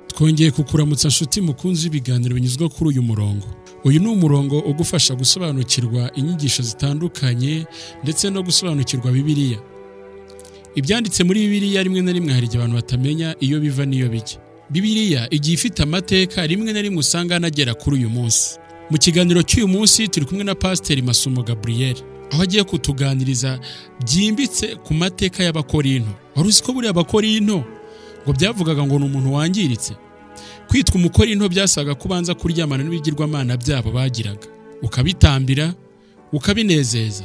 twongeye kukuramutsa nshuti mukunzi ibiganiro binyuzwa kuri uyu murongo uyu ni umurongo ugufasha gusobanukirwa inyigisho zitandukanye ndetse no gusobanukirwa bibiliya ibyanditse muri bibiliya rimwe na rimwe hari igihe abantu batamenya iyo biva n'iyo bijya bibiliya igiye ifite amateka rimwe na rimwe usanga anagera kuri uyu munsi mu kiganiro cy'uyu munsi turi kumwe na pasiteri masumo gaburiyeri aho agiye kutuganiriza byimbitse ku mateka y'abakorinto wari uzi ko buriya bakorinto ngo byavugaga ngo ni umuntu wangiritse kwitwa umukorinto byasaga ko ubanza kuryamana n'ibigirwamana byabo bagiraga ukabitambira ukabinezeza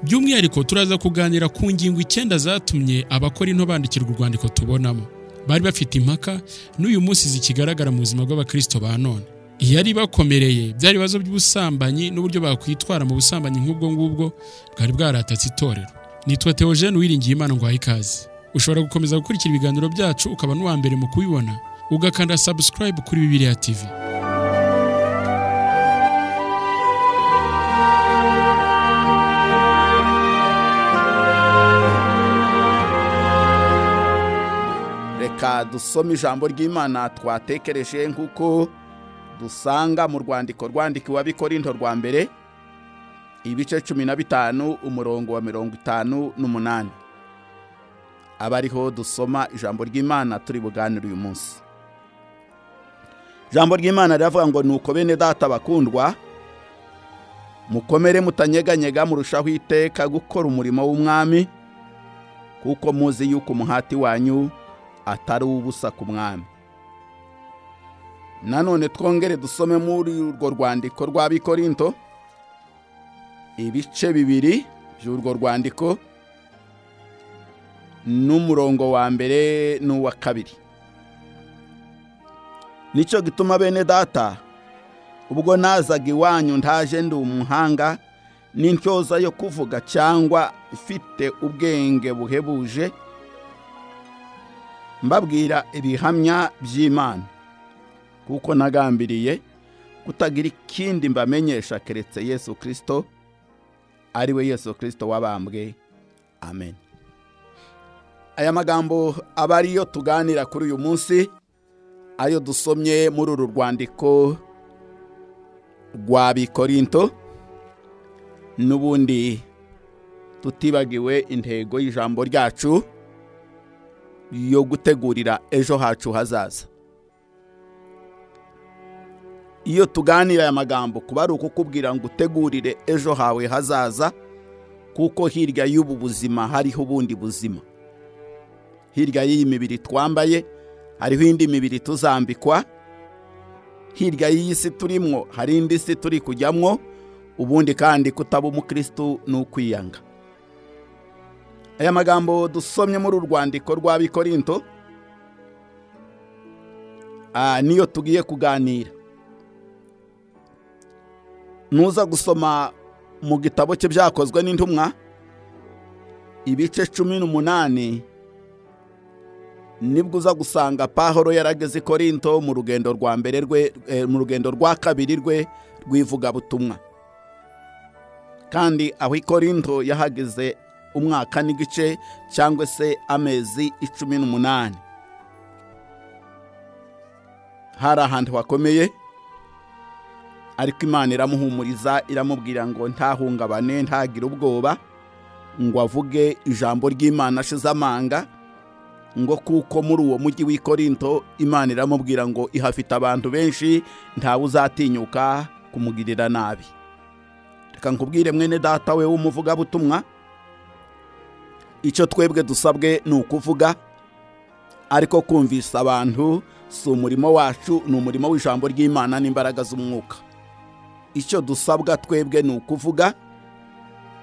by'umwihariko turaza kuganira ku ngingo icyenda zatumye abakorinto bandikirwa urwandiko tubonamo bari bafite impaka n'uyu munsi zikigaragara mu buzima bw'abakristo ba none iyari bakomereye byari ibibazo by'ubusambanyi n'uburyo bakwitwara mu busambanyi nk'ubwo ngubwo bwari bwaratatse itorero nitwa Theogene wiringiye imana ngo ikaze ushobora gukomeza gukurikira ibiganiro byacu ukaba n'uwa mbere mu kubibona ugakanda subscribe kuri bibiliya tv reka dusome ijambo ry'imana twatekereje nk'uko dusanga mu rwandiko rwandikiwe abikorinto rwa mbere ibice cumi na bitanu umurongo wa mirongo itanu n'umunani aba ariho dusoma ijambo ry'imana turi buganire uyu munsi ijambo ry'imana riravuga ngo nuko bene data bakundwa mukomere mutanyeganyega murushaho iteka gukora umurimo w'umwami kuko muzi yuko umuhati wanyu atari uw'ubusa ku mwami nanone twongere dusome muri urwo rwandiko rw'abikorinto ibice bibiri by'urwo rwandiko n'umurongo wa mbere n'uwa kabiri nicyo gituma bene data ubwo nazaga iwanyu ndaje ndi umuhanga n'intyoza yo kuvuga cyangwa ifite ubwenge buhebuje mbabwira ibihamya by'imana kuko nagambiriye kutagira ikindi mbamenyesha keretse yesu kirisito ariwe yesu kirisito wabambwe amen aya magambo aba ariyo tuganira kuri uyu munsi ayo dusomye muri uru rwandiko rwa bikorinto n'ubundi tutibagiwe intego y'ijambo ryacu yo gutegurira ejo hacu hazaza iyo tuganira aya magambo kuba ari ukukubwira ngo utegurire ejo hawe hazaza kuko hirya y'ubu buzima hariho ubundi buzima hirya y'iyi mibiri twambaye hariho indi mibiri tuzambikwa hirya y'iyi si turimwo hari indi si turi kujyamwo ubundi kandi kutaba umukirisitu ni ukwiyanga aya magambo dusomye muri uru rwandiko rw'abikorinto niyo tugiye kuganira nuza gusoma mu gitabo cye byakozwe n'intumwa ibice cumi n'umunani nibwo uza gusanga pahoro yarageze korinto mu rugendo rwa mbere rwe mu rugendo rwa kabiri rwe rw'ivugabutumwa kandi aho ikorinto yahageze umwaka n'igice cyangwa se amezi icumi n'umunani hari ahantu hakomeye ariko imana iramuhumuriza iramubwira ngo ntahungabane ntagire ubwoba ngo avuge ijambo ry'imana ashize amanga ngo kuko muri uwo mujyi w'ikorinto imana iramubwira ngo ihafite abantu benshi ntawe uzatinyuka kumugirira nabi reka nkubwire mwene data we w'umuvugabutumwa icyo twebwe dusabwe ni ukuvuga ariko kumvisa abantu si umurimo wacu ni umurimo w'ijambo ry'imana n'imbaraga z'umwuka icyo dusabwa twebwe ni ukuvuga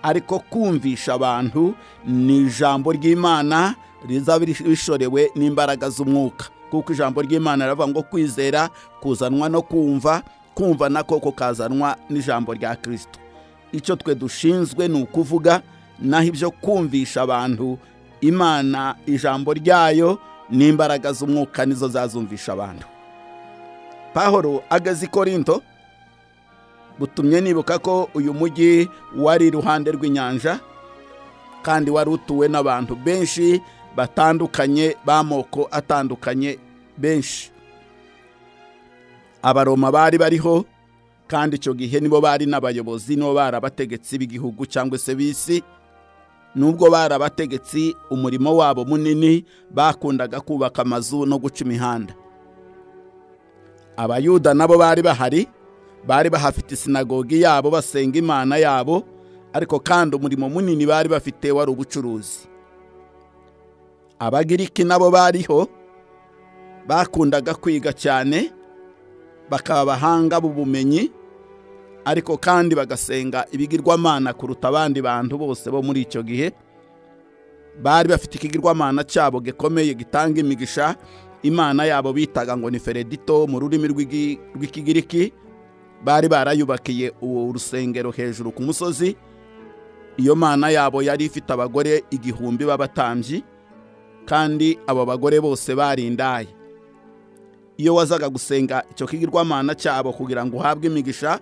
ariko kumvisha abantu ni ijambo ry'imana rizaba rishorewe n'imbaraga z'umwuka kuko ijambo ry'imana riravuga ngo kwizera kuzanwa no kumva kumva nako kukazanwa n'ijambo rya kirisito icyo twe dushinzwe ni ukuvuga naho ibyo kumvisha abantu imana ijambo ryayo n'imbaraga z'umwuka nizo zazumvisha abantu pahoro ageze ikorinto butumye nibuka ko uyu mujyi wari iruhande rw'inyanja kandi wari utuwe n'abantu benshi batandukanye b'amoko atandukanye benshi abaroma bari bariho kandi icyo gihe nibo bari n'abayobozi nibo bari abategetsi b'igihugu cyangwa se b'isi nubwo bari abategetsi umurimo wabo munini bakundaga kubaka amazu no guca imihanda abayuda nabo bari bahari bari bahafite isinagogi yabo basenga imana yabo ariko kandi umurimo munini bari bafite wari ubucuruzi abagiriki nabo bariho bakundaga kwiga cyane bakaba abahanga b'ubumenyi ariko kandi bagasenga ibigirwamana kuruta abandi bantu bose bo muri icyo gihe bari bafite ikigirwamana cyabo gikomeye gitanga imigisha imana yabo bitaga ngo ni feredito mu rurimi rw'igi- rw'ikigiriki bari barayubakiye uwo rusengero hejuru ku musozi iyo mana yabo yari ifite abagore igihumbi b'abatambyi kandi abo bagore bose bari indaya iyo wazaga gusenga icyo kigirwamana cyabo kugira ngo uhabwe imigisha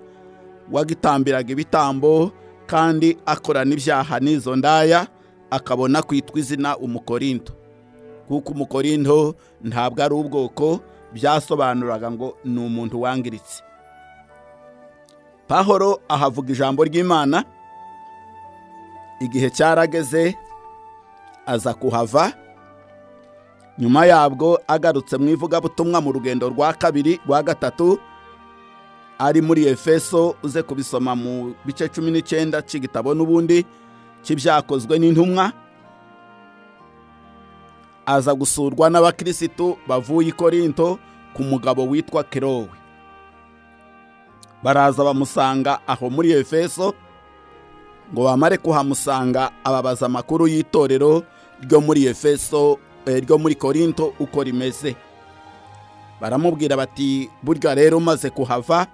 wagitambiraga ibitambo kandi akorana ibyaha n'izo ndaya akabona kwitwa izina umukorindo kuko umukorindo ntabwo ari ubwoko byasobanuraga ngo ni umuntu wangiritse pahoro ahavuga ijambo ry'imana igihe cyarageze aza kuhava nyuma yabwo agarutse mu ivugabutumwa mu rugendo rwa kabiri rwa gatatu ari muri efeso uze kubisoma mu bice cumi n'icyenda cy'igitabo n'ubundi cy'ibyakozwe n'intumwa aza gusurwa n'abakirisitu bavuye i korinto ku mugabo witwa kerowe baraza bamusanga aho muri efeso ngo bamare kuhamusanga ababaza amakuru y'itorero ryo muri efeso eh, ryo muri korinto uko rimeze baramubwira bati burya rero umaze kuhava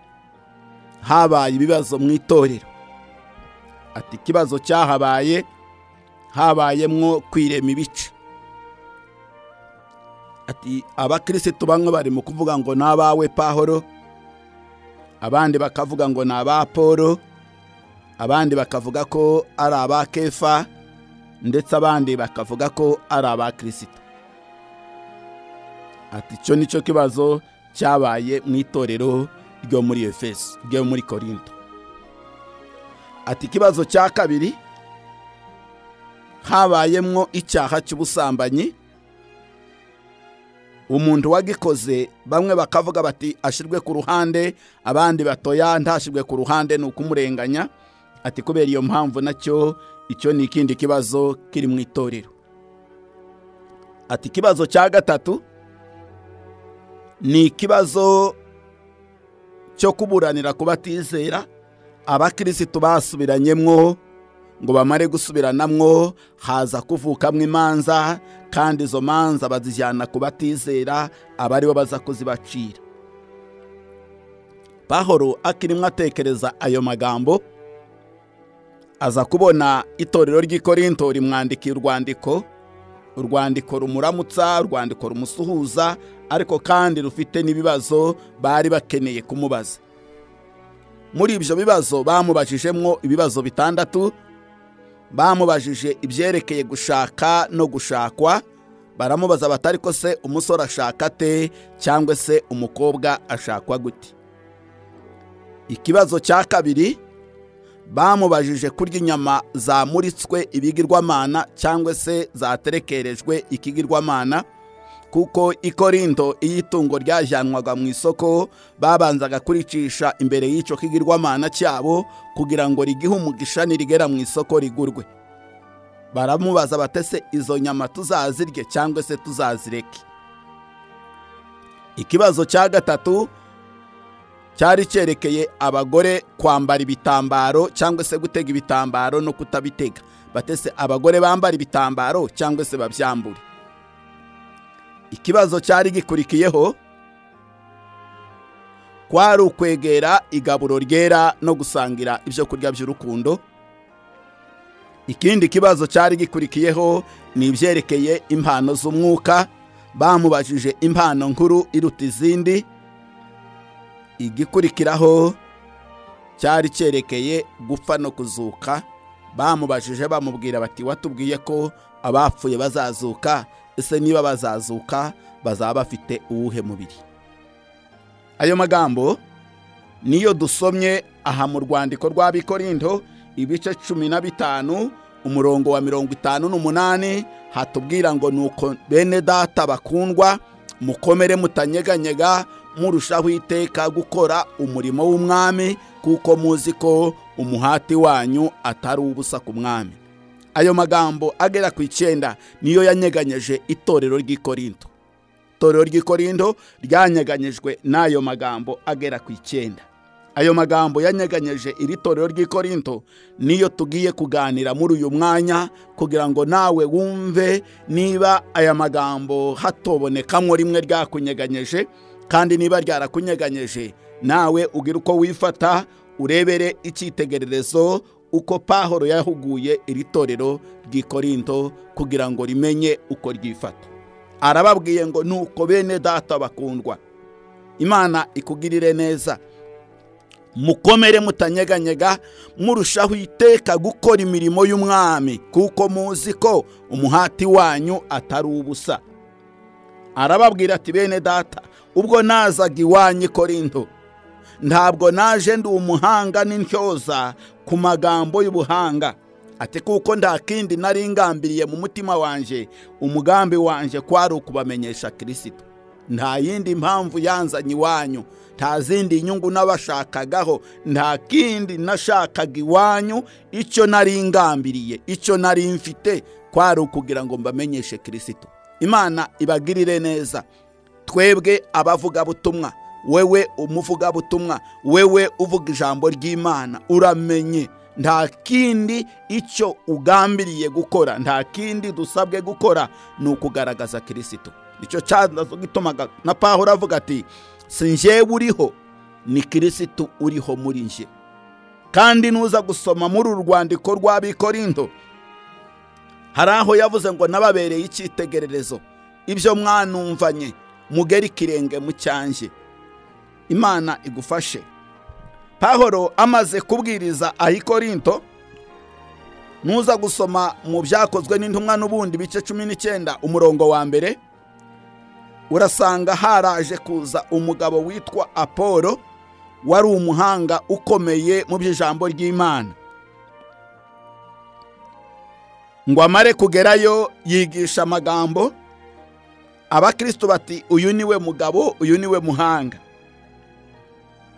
habaye ibibazo mu itorero ati ikibazo cyahabaye habayemwo kwirema ibice ati abakirisitu bamwe bari mu kuvuga ngo ni abawe pahoro abandi bakavuga ngo ni aba polo abandi bakavuga ko ari aba kefa ndetse abandi bakavuga ko ari aba kirisita ati icyo ni cyo kibazo cyabaye mu itorero ryo muri efeso ryo muri korinto ati ikibazo cya kabiri habayemwo icyaha cy'ubusambanyi umuntu wagikoze bamwe bakavuga bati ashirwe ku ruhande abandi batoya ntashirwe ku ruhande ni ukumurenganya ati kubera iyo mpamvu nacyo icyo ni ikindi kibazo kiri mu itorero ati ikibazo cya gatatu ni ikibazo cyo kuburanira ku batizera abakirisitu basubiranyemwo ngo bamare gusubiranamwo haza kuvukamo imanza kandi izo manza bazijyana ku batizera aba aribo baza kuzibacira pahoro akirimo atekereza ayo magambo aza kubona itorero ry'i korinto rimwandikiye urwandiko urwandiko rumuramutsa urwandiko rumusuhuza ariko kandi rufite n'ibibazo bari bakeneye kumubaza muri ibyo bibazo bamubajijemo ibibazo bitandatu bamubajije ibyerekeye gushaka no gushakwa baramubaza bati ariko se umusore ashaka te cyangwa se umukobwa ashakwa gute ikibazo cya kabiri bamubajije kurya inyama zamuritswe ibigirwamana cyangwa se zaterekerejwe ikigirwamana kuko i korinto iyo itungo ryajyanwaga mu isoko babanzaga kuricisha imbere y'icyo kigirwamana cyabo kugira ngo rigihe umugisha nirigera mu isoko rigurwe baramubaza batese izo nyama tuzazirye cyangwa se tuzazireke ikibazo cya gatatu cyari cyerekeye abagore kwambara ibitambaro cyangwa se gutega ibitambaro no kutabitega batese abagore bambara ibitambaro cyangwa se babyambure ikibazo cyari gikurikiyeho kwari ukwegera igaburo ryera no gusangira ibyo kurya by'urukundo ikindi kibazo cyari gikurikiyeho ni ibyerekeye impano z'umwuka bamubajije impano nkuru iruta izindi igikurikiraho cyari cyerekeye gupfa no kuzuka bamubajije bamubwira bati watubwiye ko abapfuye bazazuka ese niba bazazuka bazaba bafite uwuhe mubiri ayo magambo niyo dusomye aha mu rwandiko rw'abikorindo ibice cumi na bitanu umurongo wa mirongo itanu n'umunani hatubwira ngo nuko bene data bakundwa mukomere mutanyeganyega murushaho iteka gukora umurimo w'umwami kuko muzi ko umuhati wanyu atari ubusa ku mwami ayo magambo agera ku icyenda niyo yanyeganyeje itorero ry'ikorindo itorero ry'ikorindo ryanyeganyejwe n'ayo magambo agera ku icyenda ayo magambo yanyeganyeje iri torero ry'ikorindo niyo tugiye kuganira muri uyu mwanya kugira ngo nawe wumve niba aya magambo hatobonekamwo rimwe ryakunyeganyeje kandi niba ryarakunyeganyeje nawe ugira uko wifata urebere icyitegererezo uko pahoro yahuguye iri torero ry'ikorindo kugira ngo rimenye uko ryifata arababwiye ngo nuko bene data bakundwa imana ikugirire neza mukomere mutanyeganyega murushaho iteka gukora imirimo y'umwami kuko muzi ko umuhati wanyu atari ubusa arababwira ati bene data ubwo nazaga iwanyu ikorindo ntabwo naje ndi umuhanga n'intyoza ku magambo y'ubuhanga ati kuko nta kindi nari ngambiriye mu mutima wanjye umugambi wanjye kwari ukubamenyesha kirisito nta yindi mpamvu yanzanye iwanyu nta zindi nyungu n'abashakagaho nta kindi nashakaga iwanyu icyo nari ngambiriye icyo nari mfite kwari ukugira ngo mbamenyeshe kirisito imana ibagirire neza twebwe abavugabutumwa wewe umuvugabutumwa wewe uvuga ijambo ry'imana uramenye nta kindi icyo ugambiriye gukora nta kindi dusabwe gukora ni ukugaragaza kirisito nicyo gitumaga na pahora avuga ati si njyewe uriho ni kirisitu uriho muri njye kandi nuza gusoma muri uru rwandiko rw'abikorindo hari aho yavuze ngo nababereye icyitegererezo ibyo mwanumvanye mugere ikirenge mu cyanjye imana igufashe pahoro amaze kubwiriza ahikorinto nuza gusoma mu byakozwe n'intumwa n'ubundi ibice cumi n'icyenda umurongo wa mbere urasanga haraje kuza umugabo witwa apolo wari umuhanga ukomeye mu by'ijambo ry'imana ngo amare kugerayo yigisha amagambo abakristo bati uyu ni we mugabo uyu ni we muhanga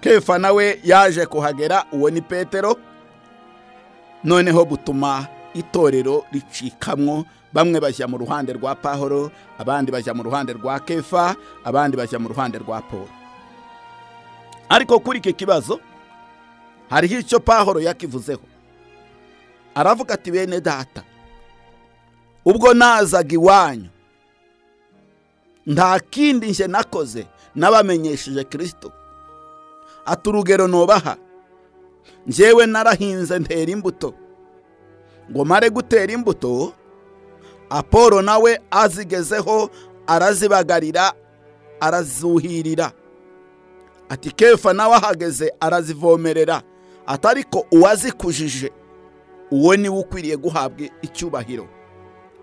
kefa nawe yaje kuhagera uwo ni petero noneho butuma itorero ricikamwo bamwe bajya mu ruhande rwa pahoro abandi bajya mu ruhande rwa kefa abandi bajya mu ruhande rwa paul ariko kuri iki kibazo hariho icyo pahoro yakivuzeho aravuga ati bene data ubwo nazaga iwanyu nta kindi nje nakoze n'abamenyesheje kirisito ati urugero nubaha njyewe narahinze ntera imbuto ngo mare gutera imbuto apolo nawe azigezeho arazibagarira arazuhirira ati kefa nawe ahageze arazivomerera atariko uwazikujije uwo niwe ukwiriye guhabwa icyubahiro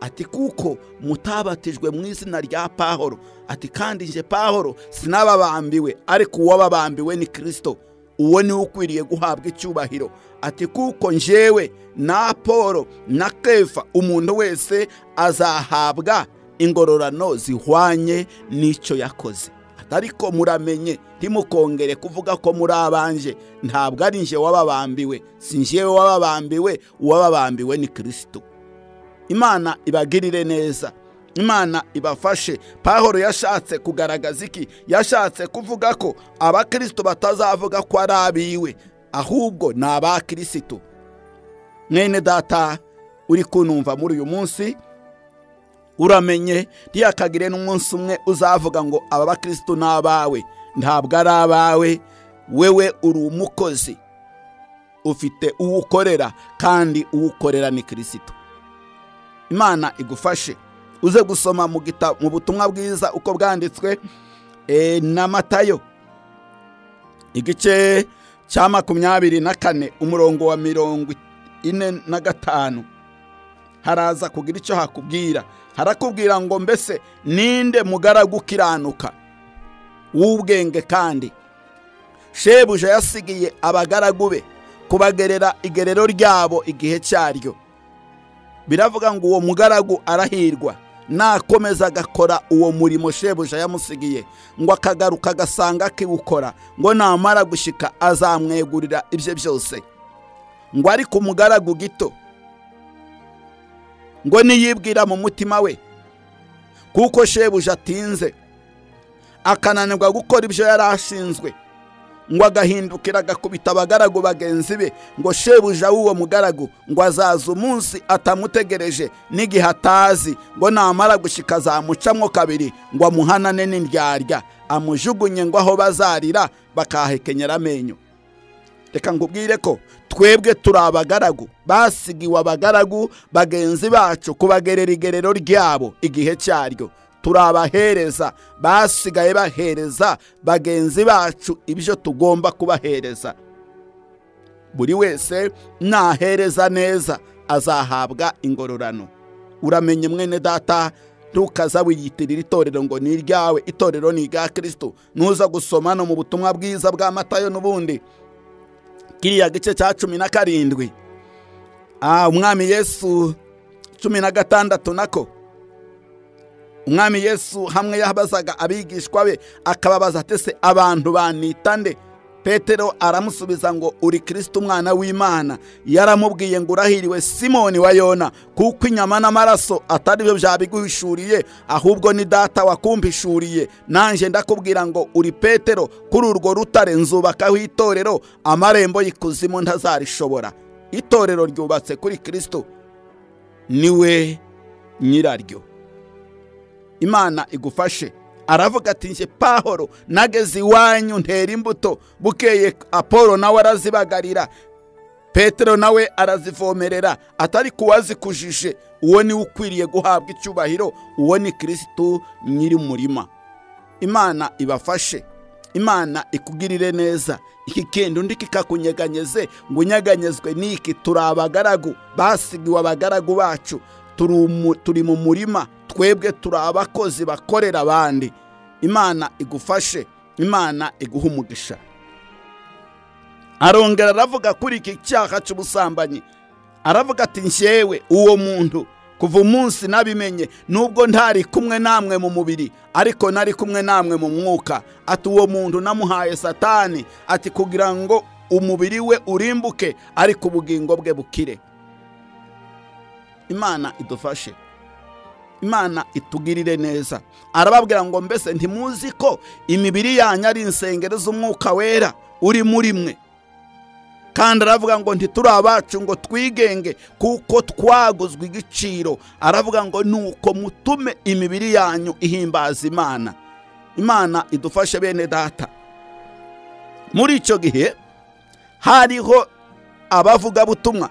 ati kuko mutabatijwe mu izina rya pahoro ati kandi nje pahoro sinababambiwe ariko uwababambiwe ni kirisito uwo niwe ukwiriye guhabwa icyubahiro ati kuko njyewe na paul na kefa umuntu wese azahabwa ingororano zihwanye n'icyo yakoze ariko muramenye ntimukongere kuvuga ko muri abanje ntabwo ari njye wababambiwe si njyewe wababambiwe uwababambiwe ni kirisito imana ibagirire neza imana ibafashe pahoro yashatse kugaragaza iki yashatse kuvuga ko abakristo batazavuga ko ari abiwe ahubwo ni abakirisitu mwene data uri kunumva muri uyu munsi uramenye ntiyakagire n'umunsi umwe uzavuga ngo aba bakirisitu ni abawe ntabwo ari abawe wewe uri umukozi ufite uwo ukorera kandi uwo ukorera ni kirisitu imana igufashe uze gusoma mu butumwa bwiza uko bwanditswe na matayo igice cya makumyabiri na kane umurongo wa mirongo ine na gatanu haraza kugira icyo hakubwira harakubwira ngo mbese ninde mugaragu ukiranuka w'ubwenge kandi shebuja yasigiye abagaragu be kubagerera igerero ryabo igihe cyaryo biravuga ngo uwo mugaragu arahirwa nakomeza agakora uwo murimo shebuja yamusigiye ngo akagaruka agasanga akiwukora ngo namara gushyika azamwegurira ibye byose ngo ariko umugaragu gito ngo niyibwira mu mutima we kuko shebuja atinze akananirwa gukora ibyo yari ashinzwe ngo agahindukira agakubita abagaragu bagenzi be ngo shebuja w'uwo mugaragu ngo azaza umunsi atamutegereje n'igihe atazi ngo namara gushyika azamucamo kabiri ngo amuhanane n'indyarya amujugunye ngo aho bazarira bakahahekenyera amenyo reka ngubwire ko twebwe turi abagaragu basigiwe abagaragu bagenzi bacu kubagerera igerero ryabo igihe cyaryo turi abahereza basigaye bahereza bagenzi bacu ibyo tugomba kubahereza buri wese nahereza neza azahabwa ingororano uramenye mwene data ntukaza wiyitirira itorero ngo ni iryawe itorero ni irya kirisito ntuza gusoma no mu butumwa bwiza bwa matayo n'ubundi kiriya gice cya cumi na karindwi umwami yesu cumi na gatandatu nako umwami yesu hamwe yabazaga abigishwa be akababaza ati se abantu banita nde petero aramusubiza ngo uri kirisita umwana w'imana yaramubwiye ngo urahiriwe simoni wa yona kuko inyama n'amaraso atari byo byabiguhishuriye ahubwo ni data wakumvishuriye nanjye ndakubwira ngo uri petero kuri urwo rutare nzubakaho itorero amarembo y'ikuzimu ntazarishobora itorero ryubatse kuri kirisito niwe nyiraryo imana igufashe aravuga ati njye pahoro nageze iwanyu ntera imbuto bukeye apolo nawe arazibagarira petero nawe arazivomerera atari kuwazikujije uwo niwe ukwiriye guhabwa icyubahiro uwo ni kirisitu nyiri umurima imana ibafashe imana ikugirire neza iki kenda undi kikakunyeganyeze ngo unyeganyezwe n'iki turi abagaragu basigiwe abagaragu bacu turi mu murima twebwe turi abakozi bakorera abandi imana igufashe imana iguha umugisha arongera aravuga kuri iki cyaha cy'ubusambanyi aravuga ati njyewe uwo muntu kuva umunsi nabimenye nubwo ntari kumwe namwe mu mubiri ariko nari kumwe namwe mu mwuka ati uwo muntu namuhaye satani ati kugira ngo umubiri we urimbuke ariko ubugingo bwe bukire imana idufashe imana itugirire neza arababwira ngo mbese ntimuzi ko imibiri yanyu ari insengero z'umwuka wera uri muri mwe kandi aravuga ngo ntituri abacu ngo twigenge kuko twaguzwe igiciro aravuga ngo nuko mutume imibiri yanyu ihimbaza imana imana idufashe bene data muri icyo gihe hariho abavugabutumwa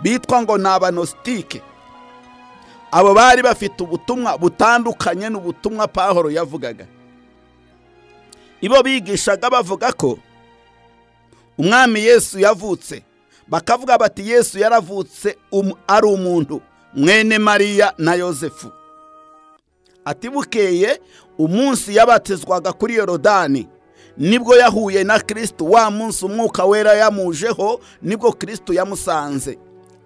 bitwa ngo ni abanositike abo bari bafite ubutumwa butandukanye n'ubutumwa pahoro yavugaga ibo bigishaga bavuga ko umwami yesu yavutse bakavuga bati yesu yaravutse ari umuntu mwene mariya na yosefu atibukeye umunsi yabatizwaga kuri yorodani nibwo yahuye na kirisitu wa munsi umwuka wera yamujeho nibwo kirisitu yamusanze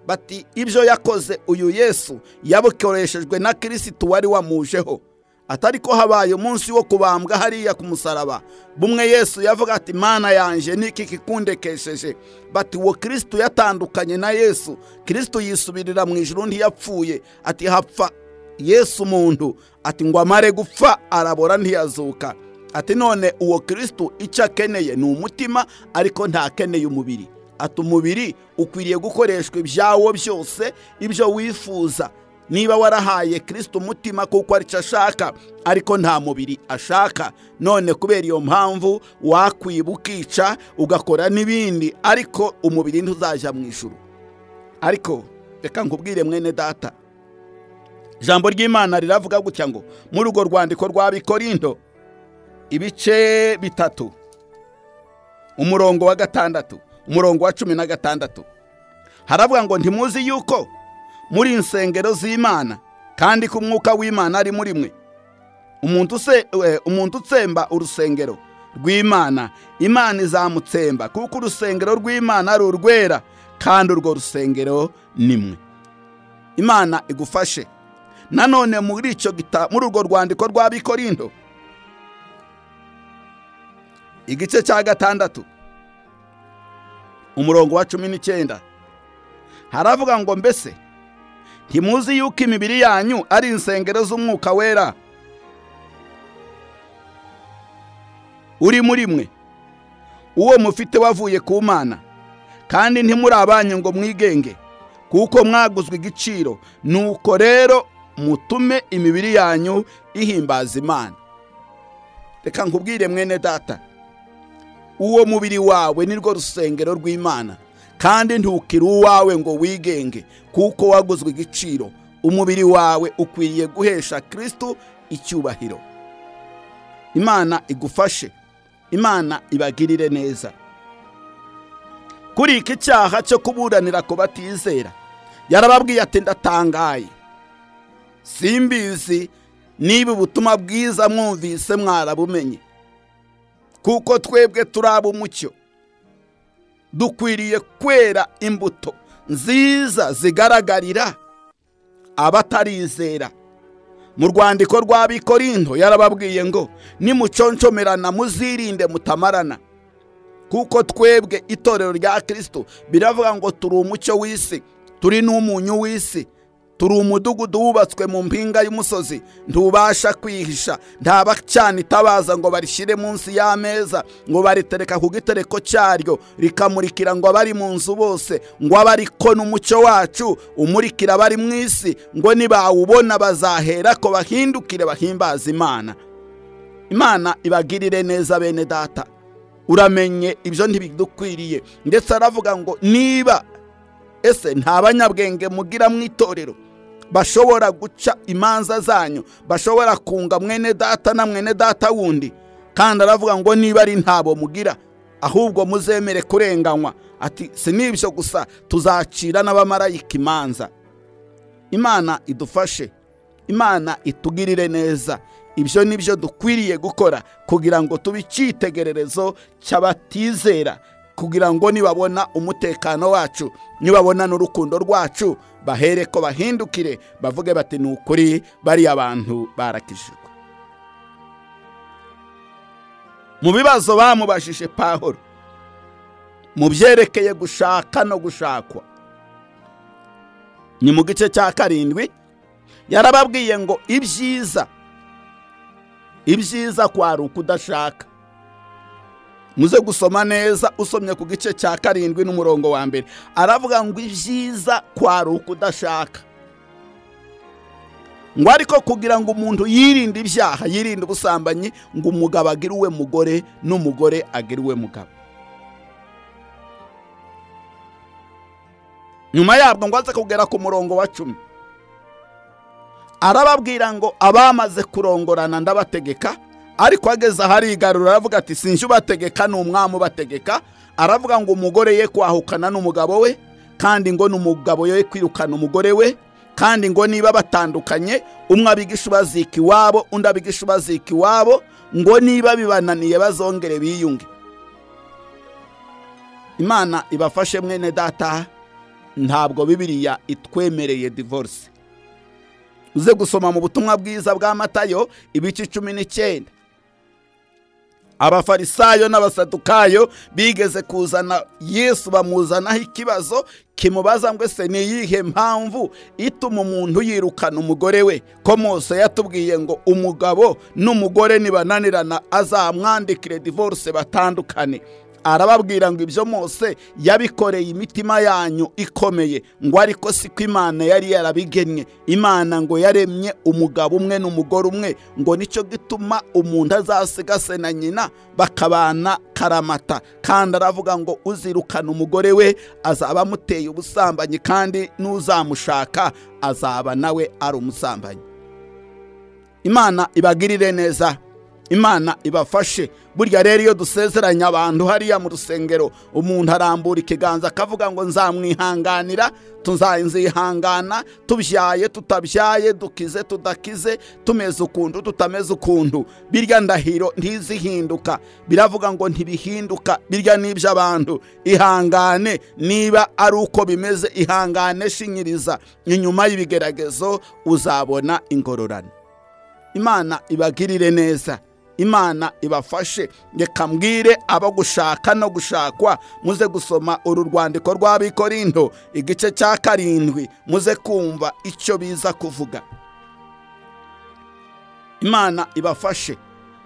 bati ibyo yakoze uyu yesu yabukoreshejwe na kirisitu wari wamujeho atari ko habaye umunsi wo kubambwa hariya ku musaraba bumwe yesu yavuga ati mana yanjye niki kikundekesheje bati uwo kirisitu yatandukanye na yesu kirisitu yisubirira mu ijuru ntiyapfuye ati hapfa yesu umuntu ati ngo amare gupfa arabora ntiyazuka ati none uwo kirisitu icyo akeneye ni umutima ariko ntakeneye umubiri ati umubiri ukwiriye gukoreshwa ibyawo byose ibyo wifuza niba warahaye kirisita umutima kuko aricyo ashaka ariko nta mubiri ashaka none kubera iyo mpamvu wakwiba ukica ugakora n'ibindi ariko umubiri ntuzajya mu ijuru ariko reka nkubwire mwene data ijambo ry'imana riravuga gutya ngo muri urwo rwandiko rwa bikorindo ibice bitatu umurongo wa gatandatu umurongo wa cumi na gatandatu haravuga ngo ntimuzi yuko muri insengero z'imana kandi ko umwuka w'imana ari muri mwe umuntu utsemba urusengero rw'imana imana izamutsemba kuko urusengero rw'imana ari urwera kandi urwo rusengero ni mwe imana igufashe nanone muri icyo gita muri urwo rwandiko rw'abikorindo igice cya gatandatu umurongo wa cumi n'icyenda haravuga ngo mbese ntimuzi yuko imibiri yanyu ari insengero z'umwuka wera uri muri mwe uwo mufite wavuye ku mana kandi ntimuri abanyu ngo mwigenge kuko mwaguzwe igiciro nuko rero mutume imibiri yanyu ihimbaza imana reka nkubwire mwene data uwo mubiri wawe nirwo rusengero rw'imana kandi ntukire uwawe ngo wigenge kuko waguzwe igiciro umubiri wawe ukwiriye guhesha kirisitu icyubahiro imana igufashe imana ibagirire neza kuri iki cyaha cyo kuburanira ku batizera yarababwiye ati ndatangaye simbizi niba ubutumwa bwiza mwumvise mwarabumenye kuko twebwe turi ab'umucyo dukwiriye kwera imbuto nziza zigaragarira abatarizera mu rwandiko rw'abikorindo yarababwiye ngo nimuconcomerana muzirinde mutamarana kuko twebwe itorero rya kirisito biravuga ngo turi umucyo w'isi turi n'umunyu w'isi turi umudugudu wubatswe mu mpinga y'umusozi ntubasha kwihisha nta bacana itabaza ngo barishyire munsi y'ameza ngo baritereka ku gitereko cyaryo rikamurikira ngo abari mu nzu bose ngo abari ko n'umucyo wacu umurikira abari mu isi ngo nibawubona bazahera ko bahindukire bahimbaza imana imana ibagirire neza bene data uramenye ibyo ntibidukwiriye ndetse aravuga ngo niba ese nta banyabwenge mugira mu itorero bashobora guca imanza zanyu bashobora kunga mwene data na mwene data wundi kandi aravuga ngo niba ari ntabo mugira ahubwo muzemere kurenganywa ati si n'ibyo gusa tuzacira n'abamarayika imanza imana idufashe imana itugirire neza ibyo ni byo dukwiriye gukora kugira ngo tube icyitegererezo cy'abatizera kugira ngo nibabona umutekano wacu nibabona n'urukundo rwacu bahere ko bahindukire bavuge bati ni ukuri bariya bantu barakijijwe mu bibazo bamubajije pahoro mu byerekeye gushaka no gushakwa ni mu gice cya karindwi yarababwiye ngo ibyiza ibyiza kwari ukudashaka muze gusoma neza usomye ku gice cya karindwi n'umurongo wa mbere aravuga ngo ibyiza kwari ukudashaka ngo ariko kugira ngo umuntu yirinde ibyaha yirinde ubusambanyi ngo umugabo agire uwe mugore n'umugore agire uwe mugabo nyuma yabwo ngo aze kugera ku murongo wa cumi arababwira ngo abamaze kurongorana ndabategeka ariko ageze aharigarura aravuga ati sinjye ubategeka ni umwami ubategeka aravuga ngo umugore ye kwahukana n'umugabo we kandi ngo n'umugabo ye kwirukana umugore we kandi ngo niba batandukanye umwe abigisha ubazika iwabo undi abigisha ubazika iwabo ngo niba bibananiye bazongere biyunge imana ibafashe mwene data ntabwo bibiriya itwemereye divorce uze gusoma mu butumwa bwiza bwa matayo ibice cumi n'icyenda abafarisayo n'abasadukayo bigeze kuzana yesu bamuzanaho ikibazo kimubaza ngo ese ni iyihe mpamvu ituma umuntu yirukana umugore we ko mose yatubwiye ngo umugabo n'umugore nibananirana azamwandikire divorce batandukane arababwira ngo ibyo mose yabikoreye imitima yanyu ikomeye ngo ariko si ko imana yari yarabigennye imana ngo yaremye umugabo umwe n'umugore umwe ngo nicyo gituma umuntu azasiga se na nyina bakabana karamata kandi aravuga ngo uzirukana umugore we azaba amuteye ubusambanyi kandi n'uzamushaka azaba nawe ari umusambanyi imana ibagirire neza imana ibafashe burya rero iyo dusezeranya abantu hariya mu rusengero umuntu arambura ikiganza akavuga ngo nzamwihanganira nzihangana tubyaye tutabyaye dukize tudakize tumeze ukuntu tutameze ukuntu birya ndahiro ntizihinduka biravuga ngo ntibihinduka birya n'iby'abantu ihangane niba ari uko bimeze ihangane shinyiriza inyuma y'ibigeragezo uzabona ingororano imana ibagirire neza imana ibafashe reka mbwire abo gushaka no gushakwa muze gusoma uru rwandiko rw'abikorindo igice cya karindwi muze kumva icyo biza kuvuga imana ibafashe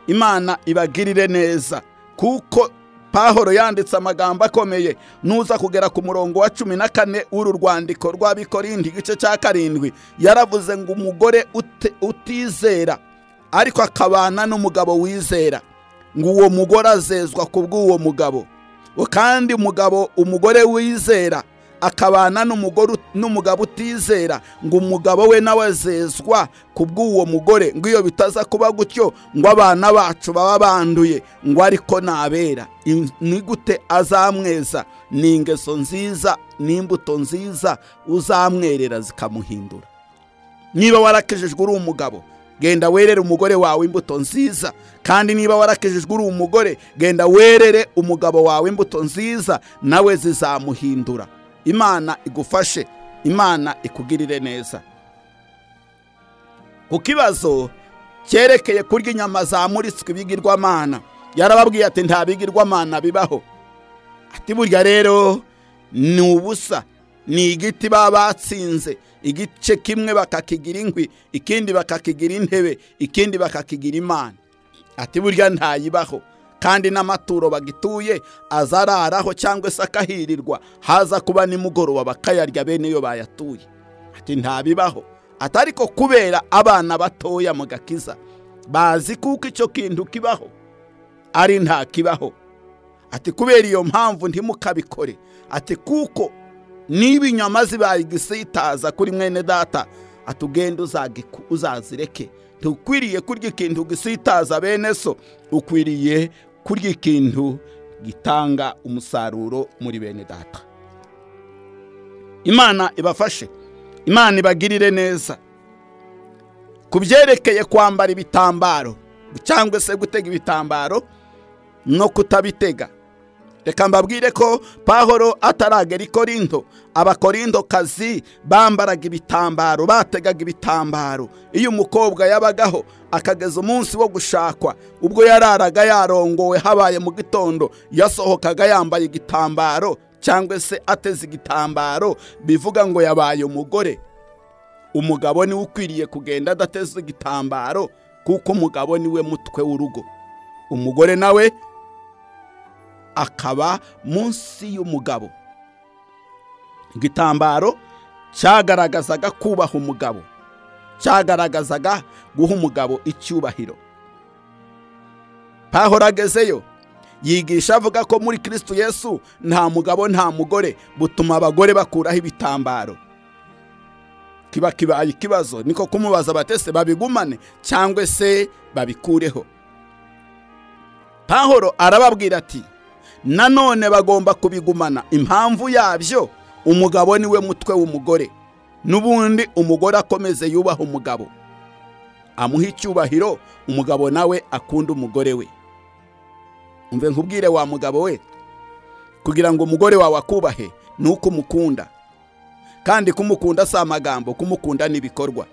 imana ibagirire neza kuko pahoro yanditse amagambo akomeye nuza kugera ku murongo wa cumi na kane w'uru rwandiko rw'abikorindi igice cya karindwi yaravuze ngo umugore ute- utizera ariko akabana n'umugabo wizera ngo uwo mugore azezwa ku bw'uwo mugabo ngo kandi umugabo umugore wizera akabana n'umugore ut- n'umugabo utizera ngo umugabo we nawe azezwa ku bw'uwo mugore ngo iyo bitaza kuba gutyo ngo abana bacu baba banduye ngo ariko nabera In- ni gute azamweza ni ingeso nziza n'imbuto nziza uzamwerera zikamuhindura niba warakejejwe uri umugabo genda werere umugore wawe imbuto nziza kandi niba warakejejwe uri umugore genda werere umugabo wawe imbuto nziza nawe zizamuhindura imana igufashe imana ikugirire neza ku kibazo cyerekeye kurya inyama zamuritswe ibigirwamana yarababwiye ati nta bigirwamana bibaho ati burya rero ni ubusa ni igiti baba batsinze igice kimwe bakakigira inkwi ikindi bakakigira intebe ikindi bakakigira imana ati burya ntayibaho kandi n'amaturo bagituye azararaho cyangwa se akahirirwa haza kuba nimugoroba bakayarya bene iyo bayatuye ati ntabibaho ati ariko kubera abana batoya mu gakiza bazi kuko icyo kintu kibaho ari nta kibaho ati kubera iyo mpamvu ntimukabikore ati kuko niba inyama zibaye igisitaza kuri mwene data atugende uzagiku- uzazireke ntukwiriye kurya ikintu gisitaza bene so ukwiriye kurya ikintu gitanga umusaruro muri bene data imana ibafashe imana ibagirire neza ku byerekeye kwambara ibitambaro cyangwa se gutega ibitambaro no kutabitega reka mbabwire ko pahoro ataragera i korinto abakorintokazi bambaraga ibitambaro bategaga ibitambaro iyo umukobwa yabagaho akageza umunsi wo gushakwa ubwo yararaga yarongowe habaye mu gitondo yasohokaga yambaye igitambaro cyangwa se ateze igitambaro bivuga ngo yabaye umugore umugabo niwe ukwiriye kugenda adateze igitambaro kuko umugabo niwe mutwe w'urugo umugore nawe akaba munsi y'umugabo igitambaro cyagaragazaga kubaha umugabo cyagaragazaga guha umugabo icyubahiro pahora agezeyo yigisha avuga ko muri kristo yesu nta mugabo nta mugore butuma abagore bakuraho ibitambaro kiba kibaye ikibazo niko kumubaza abatese babigumane cyangwa se babikureho pahoro arababwira ati nanone bagomba kubigumana impamvu yabyo umugabo niwe mutwe w'umugore n'ubundi umugore akomeze yubaha umugabo amuha icyubahiro umugabo nawe akunda umugore we umve nkubwire wa mugabo we kugira ngo umugore wawe akubahe ni uko umukunda kandi kumukunda si amagambo kumukunda ni ibikorwa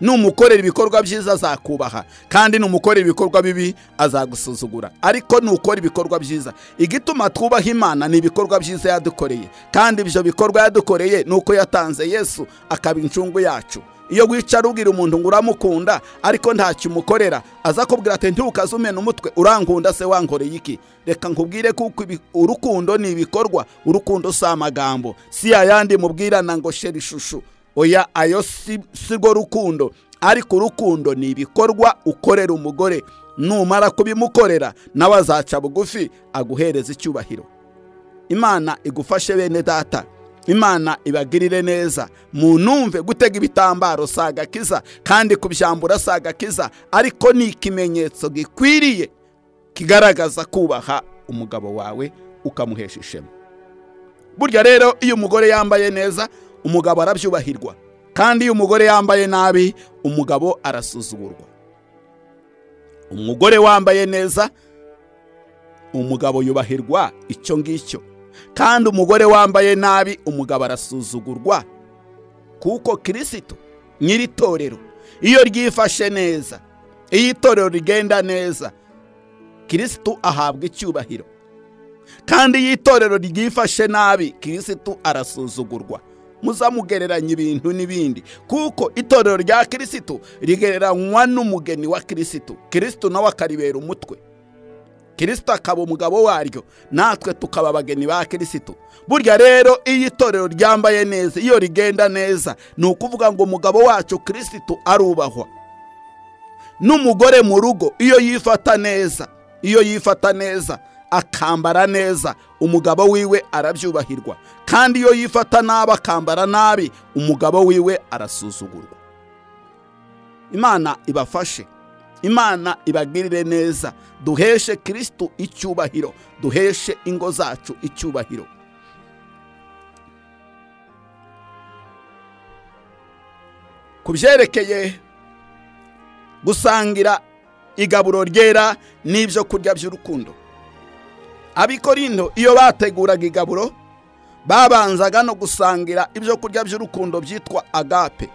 numukorera ibikorwa byiza azakubaha kandi numukorera ibikorwa bibi azagusuzugura ariko nukora ibikorwa byiza igituma twubaha imana ni ibikorwa byiza yadukoreye kandi ibyo bikorwa yadukoreye ni uko yatanze yesu akaba incungu yacu iyo wicara ubwira umuntu ngo uramukunda ariko ntacyo umukorera aza kubwira ati ntiwukazumena umutwe urankunda se wankoreye iki reka nkubwire kuko ibi- urukundo ni ibikorwa urukundo si amagambo si yayandi mubwirana ngo shera ishusho oya ayo si si rwo rukundo ariko urukundo ni ibikorwa ukorera umugore numara kubimukorera nawe azaca bugufi aguhereza icyubahiro imana igufashe bene data imana ibagirire neza munumve gutega ibitambaro si agakiza kandi kubyambura si agakiza ariko ni ikimenyetso gikwiriye kigaragaza kubaha umugabo wawe ukamuhesha ishema burya rero iyo umugore yambaye neza umugabo arabyubahirwa kandi iyo umugore yambaye nabi umugabo arasuzugurwa umugore wambaye neza umugabo yubahirwa icyo ngicyo kandi umugore wambaye nabi umugabo arasuzugurwa kuko kirisito nyiri itorero iyo ryifashe neza iyo itorero rigenda neza kirisito ahabwa icyubahiro kandi iyo itorero ryifashe nabi kirisito arasuzugurwa muzamugereranya ibintu n'ibindi kuko itorero rya kirisito rigereranywa n'umugeni wa kirisito kirisito nawe akaribera umutwe kirisito akaba umugabo waryo natwe tukaba abageni ba kirisito burya rero iyo itorero ryambaye neza iyo rigenda neza ni ukuvuga ngo umugabo wacu kirisito arubahwa n'umugore mu rugo iyo yifata neza iyo yifata neza akambara neza umugabo wiwe arabyubahirwa kandi iyo yifata nabi akambara nabi umugabo wiwe arasuzugurwa imana ibafashe imana ibagirire neza duheshe kirisito icyubahiro duheshe ingo zacu icyubahiro ku byerekeye gusangira igaburo ryera n'ibyo kurya by'urukundo abikorindo iyo bateguraga igaburo babanzaga no gusangira ibyo kurya by'urukundo byitwa agape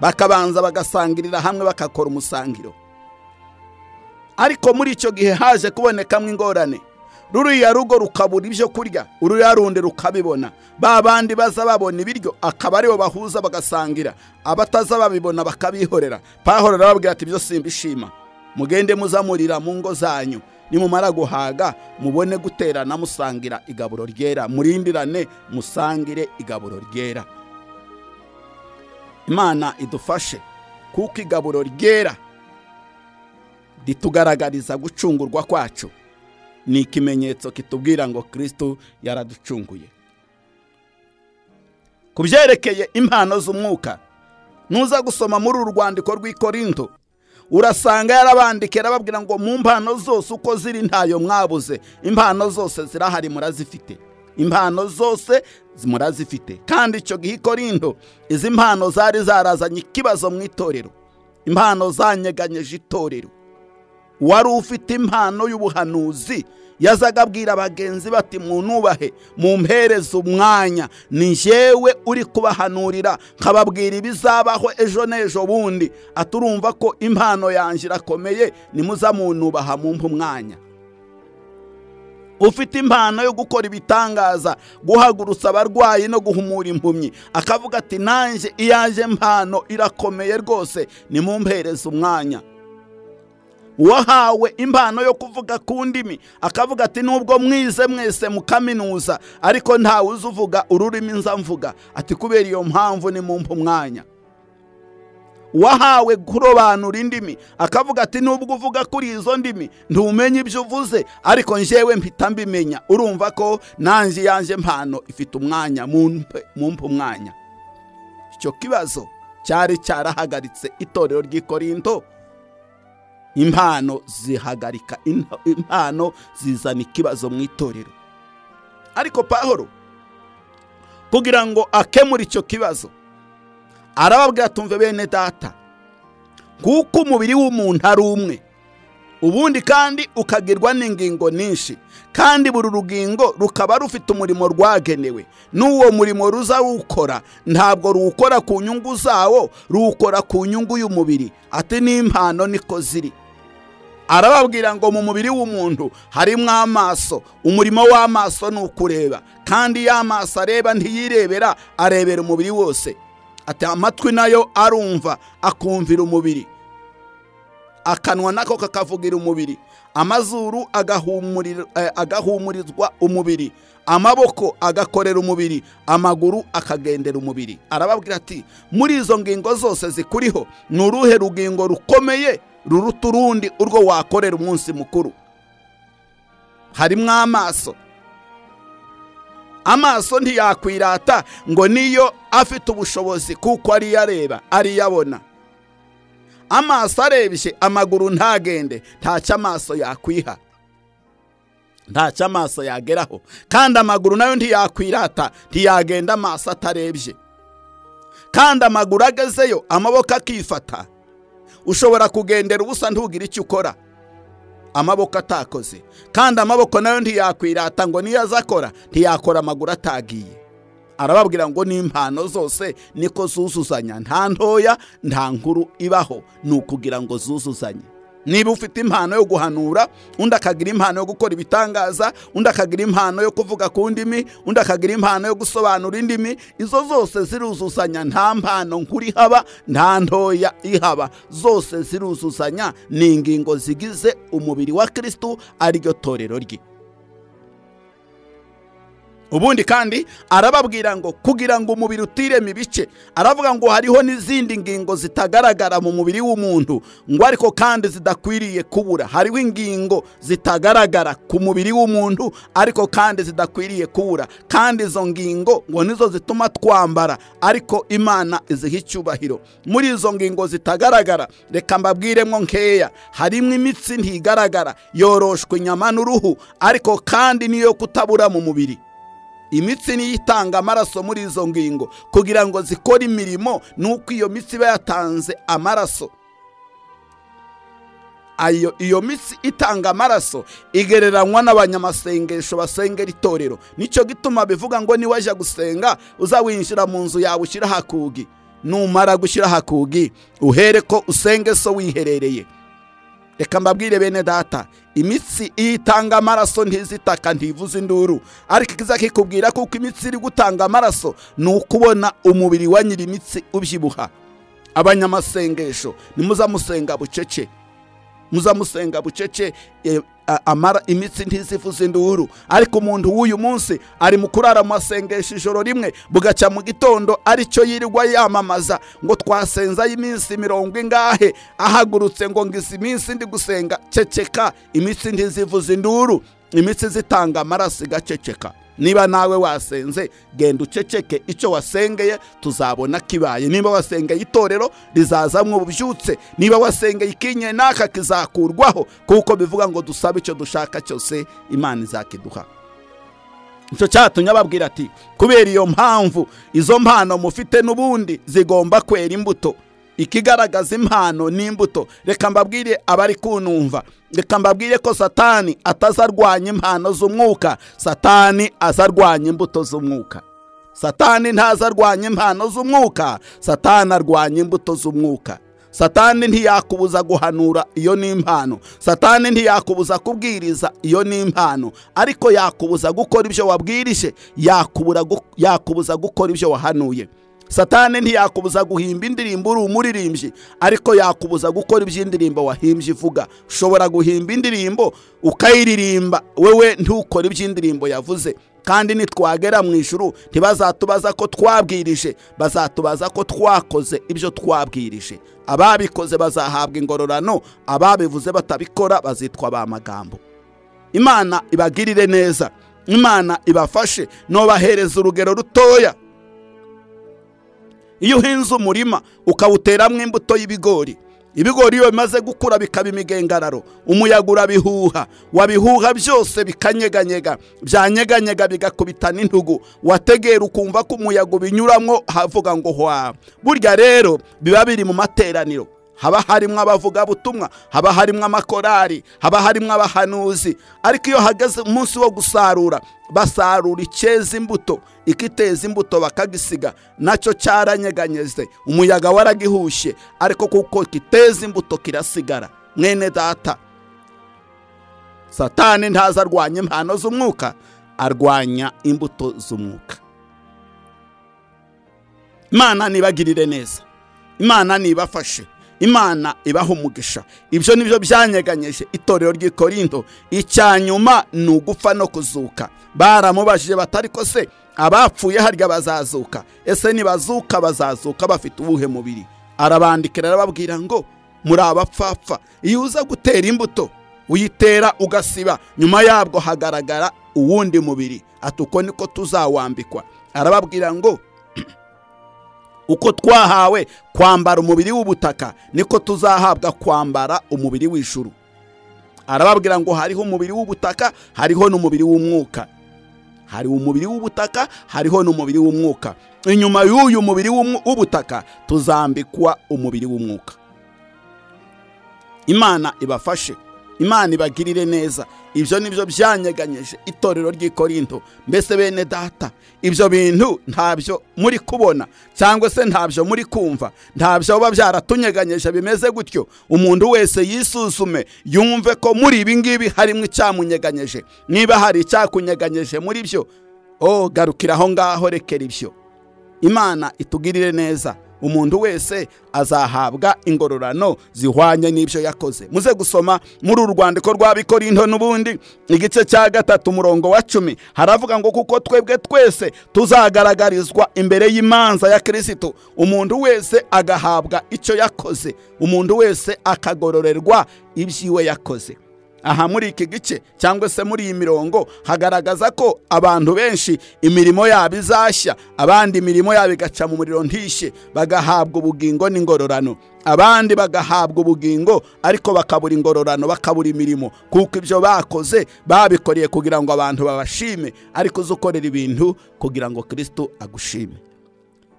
bakabanza bagasangirira hamwe bakakora umusangiro ariko muri icyo gihe haje kubonekamo ingorane ruriya rugo rukabura ibyo kurya ururiya rundi rukabibona ba bandi baza babona ibiryo akaba aribo bahuza bagasangira abataza babibona bakabihorera pahorera babwira ati ibyo simbishima mugende muzamurira mu ngo zanyu nimumara guhaga mubone guterana musangira igaburo ryera murindirane musangire igaburo ryera imana idufashe kuko igaburo ryera ritugaragariza gucungurwa kwacu ni ikimenyetso kitubwira ngo kirisito yaraducunguye ku byerekeye impano z'umwuka nuza gusoma muri uru rwandiko rw'ikorindo urasanga yarabandikira arababwira ngo mu mpano zose uko ziri ntayo mwabuze impano zose zirahari murazifite impano zose murazifite kandi icyo gihe ikorindo izi mpano zari zarazanye ikibazo mu itorero impano zanyeganyeje itorero wari ufite impano y'ubuhanuzi yazaga abwira bagenzi bati munubahe mumpereze umwanya ni njyewe uri kubahanurira nkababwira ibizabaho ejo n'ejo bundi aturumva ko impano yanjye irakomeye nimuzamunubaha mumpe umwanya ufite impano yo gukora ibitangaza guhagurutsa abarwayi no guhumura impumyi akavuga ati nanjye iyanjye mpano irakomeye rwose nimumpereze umwanya uwahawe impano yo kuvuga ku ndimi akavuga ati nubwo mwize mwese mu kaminuza ariko ntawe uzi uvuga ururimi nza mvuga ati kubera iyo mpamvu ni mumpa umwanya uwahawe kurobanura indimi akavuga ati nubwo uvuga kuri izo ndimi ntumenya ibyo uvuze ariko njyewe mpita mbimenya urumva ko nanjye yanjye mpano ifite umwanya mumpa umwanya icyo kibazo cyari cyarahagaritse itorero ry'ikorindo impano zihagarika impano zizana ikibazo mu itorero ariko pahoro kugira ngo akemure icyo kibazo arababwira tumve bene data kuko umubiri w'umuntu ari umwe ubundi kandi ukagirwa n'ingingo nyinshi kandi buri rugingo rukaba rufite umurimo rwagenewe n'uwo murimo ruza ruwukora ntabwo ruwukora ku nyungu zawo ruwukora ku nyungu y'umubiri ati n'impano niko ziri arababwira ngo mu mubiri w'umuntu harimo amaso umurimo w'amaso ni ukureba kandi iyo amaso areba ntiyirebera arebera umubiri wose ati amatwi nayo arumva akumvira umubiri akanwa nako kakavugira umubiri amazuru agahumurizwa umubiri amaboko agakorera umubiri amaguru akagendera umubiri arababwira ati muri izo ngingo zose zikuriho ni uruhe rugingo rukomeye ruruta urundi urwo wakorera umunsi mukuru harimo amaso amaso ntiyakwirata ngo niyo afite ubushobozi kuko ariyo areba ariyo abona amaso arebye amaguru ntagende ntacyo amaso yakwiha ntacyo amaso yageraho kandi amaguru nayo ntiyakwirata ntiyagenda amaso atarebye kandi amaguru agezeyo amaboko akifata ushobora kugendera ubusa ntugire icyo ukora amaboko atakoze kandi amaboko nayo ntiyakwirata ngo niyo aza akora ntiyakora amaguru atagiye arababwira ngo n'impano zose niko zuzuzanya nta ntoya nta nkuru ibaho ni ukugira ngo zuzuzanye niba ufite impano yo guhanura undi akagira impano yo gukora ibitangaza undi akagira impano yo kuvuga ku ndimi undi akagira impano yo gusobanura indimi izo zose ziruzuzanya nta mpano nkuru ihaba nta ntoya ihaba zose ziruzuzanya ni ingingo zigize umubiri wa kirisitu ariryo torero rye ubundi kandi arababwira ngo kugira ngo umubiri utirema ibice aravuga ngo hariho n'izindi ngingo zitagaragara mu mubiri w'umuntu ngo ariko kandi zidakwiriye kubura hariho ingingo zitagaragara ku mubiri w'umuntu ariko kandi zidakwiriye kubura kandi izo ngingo ngo nizo zituma twambara ariko imana iziha icyubahiro muri izo ngingo zitagaragara reka mbabwiremo nkeya harimo imitsi ntigaragara yoroshwa inyama n'uruhu ariko kandi niyo kutabura mu mubiri imitsi niyo itanga amaraso muri izo ngingo kugira ngo zikore imirimo nuko iyo mitsi iba yatanze amaraso iyo mitsi itanga amaraso igereranywa n'abanyamasengesho basengera itorero nicyo gituma bivuga ngo niwajya gusenga uzawinjira mu nzu yawe ushyiraho akugi numara gushyiraho akugi uhere ko usenge so wiherereye reka mbabwire bene data imitsi iyo itanga amaraso ntizitaka ntivuze induru ariko ikiza kikubwira kuko imitsi iri gutanga amaraso ni ukubona umubiri wa nyiri imitsi ubyibuha abanyamasengesho nimuzamusenga bucece muzamusenga bucece imitsi ntizivuze induru ariko umuntu w'uyu munsi ari mu kurara mu masengesho ijoro rimwe bugacya mu gitondo aricyo yirirwa yamamaza ngo twasenzayo iminsi mirongo ingahe ahagurutse ngo ngo izi minsi ndi gusenga ceceka imitsi ntizivuze induru imitsi zitanga amaraso igaceceka niba nawe wasenze genda uceceke icyo wasengeye tuzabona kibaye niba wasengeye itorero rizazamwo ububyutse niba wasengeye ikinye n'aka kizakurwaho kuko bivuga ngo dusabe icyo dushaka cyose imana izakiduha icyo cyatumye ababwira ati kubera iyo mpamvu izo mpano mufite n'ubundi zigomba kwera imbuto ikigaragaza impano n'imbuto reka mbabwire abari kunumva reka mbabwire ko satani atazarwanya impano z'umwuka satani azarwanya imbuto z'umwuka satani ntazarwanya impano z'umwuka satani arwanya imbuto z'umwuka satani ntiyakubuza guhanura iyo ni impano satani ntiyakubuza kubwiriza iyo ni impano ariko yakubuza gukora ibyo wabwirije yakubuza gukora ibyo wahanuye satani ntiyakubuza guhimba indirimbo uri umuririmbyi ariko yakubuza gukora iby'indirimbo wahimbye ivuga ushobora guhimba indirimbo ukayiririmba wewe ntukore iby'indirimbo yavuze kandi nitwagera mu ijuru ntibazatubaza ko twabwirije bazatubaza ko twakoze ibyo twabwirije ababikoze bazahabwa ingororano ababivuze batabikora bazitwa ba magambo imana ibagirire neza imana ibafashe ntubahereze urugero rutoya iyo uhinze umurima ukawuteramo imbuto y'ibigori ibigori iyo bimaze gukura bikaba imigengararo umuyaga urabihuha wabihuha byose bikanyeganyega byanyeganyega bigakubitana intugu wategera ukumva ko umuyaga ubinyuramo havuga ngo hwa burya rero biba biri mu materaniro haba harimo abavugabutumwa haba harimo amakorari haba harimo abahanuzi ariko iyo hageze umunsi wo gusarura basarura icyeza imbuto ikiteza imbuto bakagisiga nacyo cyaranyeganyeze umuyaga waragihushye ariko kuko kiteza imbuto kirasigara mwene data satani ntaza arwanya impano z'umwuka arwanya imbuto z'umwuka imana nibagirire neza imana nibafashe imana ibaha umugisha ibyo ni byo byanyeganyeje itorero ry'ikorindo icya nyuma ni ugupfa no kuzuka baramubajije batari ko se abapfuye harya bazazuka ese nibazuka bazazuka bafite ubuhe mubiri arabandikira arababwira ngo muri abapfapfa iyo uza gutera imbuto uyitera ugasiba nyuma yabwo hagaragara uwundi mubiri ati uko niko tuzawambikwa arababwira ngo uko twahawe kwambara umubiri w'ubutaka niko tuzahabwa kwambara umubiri w'ijuru arababwira ngo hariho umubiri w'ubutaka hariho n'umubiri w'umwuka hari umubiri w'ubutaka hariho n'umubiri w'umwuka inyuma y'uyu mubiri w'umwu- w'ubutaka tuzambikwa umubiri w'umwuka imana ibafashe imana ibagirire neza ibyo ni byo byanyeganyeje itorero ry'i korinto mbese bene data ibyo bintu ntabyo muri kubona cyangwa se ntabyo muri kumva ntabyo biba byaratunyeganyeje bimeze gutyo umuntu wese yisuzume yumve ko muri ibi ngibi harimo icyamunyeganyeje niba hari icyakunyeganyeje muri byo oh garukira aho ngaho rekera ibyo imana itugirire neza umuntu wese azahabwa ingororano zihwanye n'ibyo yakoze muze gusoma muri uru rwandiko rw'abikorinto n'ubundi igice cya gatatu umurongo wa cumi haravuga ngo kuko twebwe twese tuzagaragarizwa imbere y'imanza ya kirisitu umuntu wese agahabwa icyo yakoze umuntu wese akagororerwa iby'iwe yakoze aha muri iki gice cyangwa se muri iyi mirongo hagaragaza ko abantu benshi imirimo yabo izashya abandi imirimo yabo igaca mu muriro ntishe bagahabwa ubugingo n'ingororano abandi bagahabwa ubugingo ariko bakabura ingororano bakabura imirimo kuko ibyo bakoze babikoreye kugira ngo abantu babashime ariko uzi ukorera ibintu kugira ngo kirisitu agushime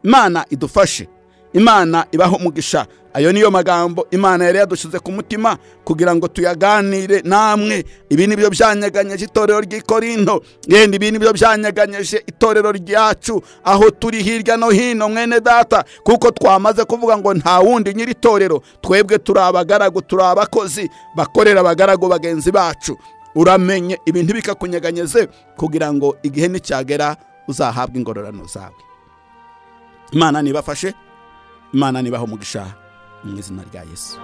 imana idufashe imana ibaho umugisha ayo niyo magambo imana yari yadushyize ku mutima kugira ngo tuyaganire namwe ibi ni byo byanyeganyeje itorero ry'i korinto yenda ibi ni byo byanyeganyeje itorero ryacu aho turi hirya no hino mwene data kuko twamaze kuvuga ngo nta wundi nyiri itorero twebwe turi abagaragu turi abakozi bakorera abagaragu bagenzi bacu uramenye ibintu bikakunyeganyeze kugira ngo igihe nicyagera uzahabwe ingororano zawe imana nibafashe imana nibaha umugisha mu izina rya yesu